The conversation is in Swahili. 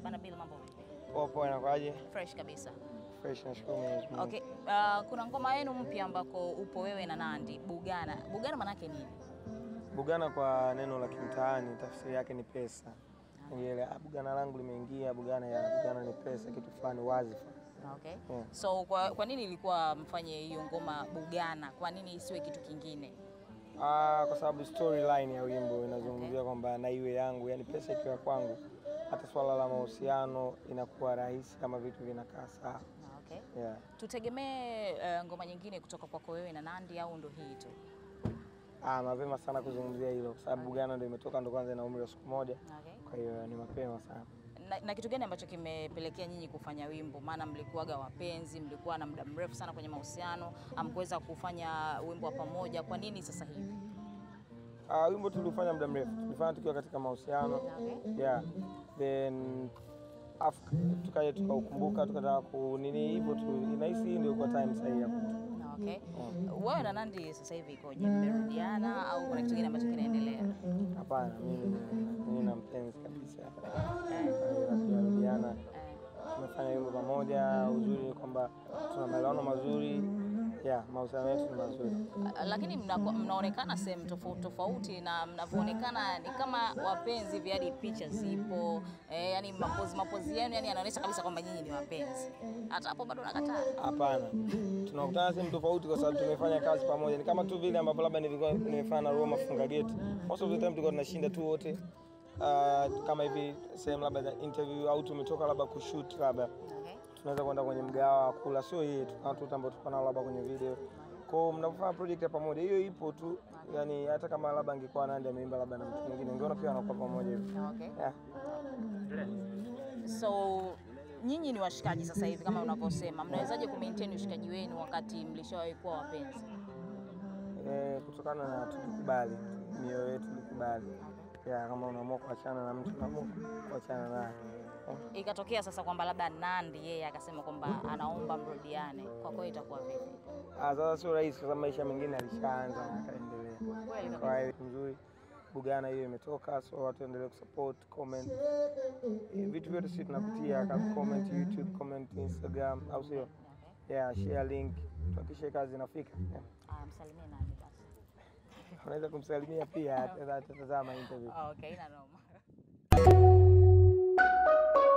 Bana Bill, mambo vipi? Poa poa, inakwaje? Fresh kabisa. Fresh, nashukuru Mwenyezi Mungu. Okay, uh, kuna ngoma yenu mpya ambako upo wewe na Nandy, Bugana. Bugana manake nini? Bugana kwa neno la kimtaani tafsiri yake ni pesa. Ile ah, bugana langu limeingia, bugana ya bugana ni pesa, kitu fulani wazifa. Okay. Yeah. So kwa, kwa nini ilikuwa mfanye hiyo ngoma Bugana? Kwa nini isiwe kitu kingine? Ah, kwa sababu storyline ya wimbo inazungumzia kwamba na iwe yangu, yani pesa ikiwa kwangu, hata swala la mahusiano inakuwa rahisi kama vitu vinakaa sawa. Okay. Yeah. Tutegemee uh, ngoma nyingine kutoka kwako wewe na Nandy au ndo hii tu? Ah, mapema sana kuzungumzia hilo kwa sababu bugana ndio imetoka, ndo kwanza ina umri wa siku moja, Okay. kwa hiyo ni mapema sana. Na, na kitu gani ambacho kimepelekea nyinyi kufanya wimbo? Maana mlikuwaga wapenzi, mlikuwa na muda mrefu sana kwenye mahusiano, amkuweza kufanya wimbo wa pamoja. Kwa nini sasa hivi? Ah, wimbo tulifanya muda mrefu, tulifanya tukiwa katika mahusiano Okay. yeah. Then af- tukaja tukaukumbuka tukataka ku nini hivyo tu, inahisi hii ndio kwa time sahihi ya kutu. Okay. Wewe na Nandy sasa hivi ikoje? Mmerudiana au kuna kitu kingine ambacho kinaendelea? Hapana, mimi mimi na mpenzi kabisa, tunarudiana, tumefanya wimbo pamoja. Uzuri ni kwamba tuna maelewano mazuri, yeah, mahusiano yetu ni mazuri. Ah, Lakini mnakuwa- mnaonekana sehemu tofauti tofauti na mnavyoonekana ni kama wapenzi hivi, hadi picha zipo eh, yani mapozi mapozi yenu yani yanaonyesha kabisa kwamba nyinyi ni wapenzi. Hata hapo bado nakataa. Hapana, tunakutana sehemu tofauti kwa sababu tumefanya kazi pamoja. Ni kama tu vile ambavyo labda nilikuwa nimefanya na Roma Funga Gate. Most of the time tulikuwa tunashinda tu wote uh, kama hivi sehemu labda za interview au tumetoka labda kushoot labda Okay. tunaweza kwenda kwenye mgawa wa kula, sio yeye tu, kuna watu ambao tuko nao labda kwenye video. Kwa hiyo mnapofanya project ya pamoja, hiyo ipo tu, yani hata kama labda angekuwa Nandy ameimba labda na mtu mwingine, ungeona pia wanakuwa pamoja hivi. Okay. Yeah. So nyinyi ni washikaji sasa hivi kama unavyosema, mnawezaje ku maintain ushikaji wenu wakati mlishawahi kuwa wapenzi? Eh, kutokana na tulikubali, mioyo yetu ilikubali. Yeah, kama unaamua kuachana na mtu unaamua kuachana naye. Eh. Ikatokea sasa kwamba labda Nandy yeye akasema kwamba anaomba mrudiane, kwa kweli itakuwa vipi? Ah, sasa sio rahisi kwa sababu maisha mengine alishaanza na akaendelea. Kweli kabisa. Kwa hiyo mzuri Bugana hiyo imetoka, so watu endelee kusupport, comment. Eh, Vitu vyote sisi tunapitia kama comment YouTube, comment Instagram au sio? Okay. Yeah, share link. Tuhakikishe kazi inafika. Yeah. Ah, msalimie Nandy basi. Unaweza kumsalimia pia atatazama interview. Okay, ina noma.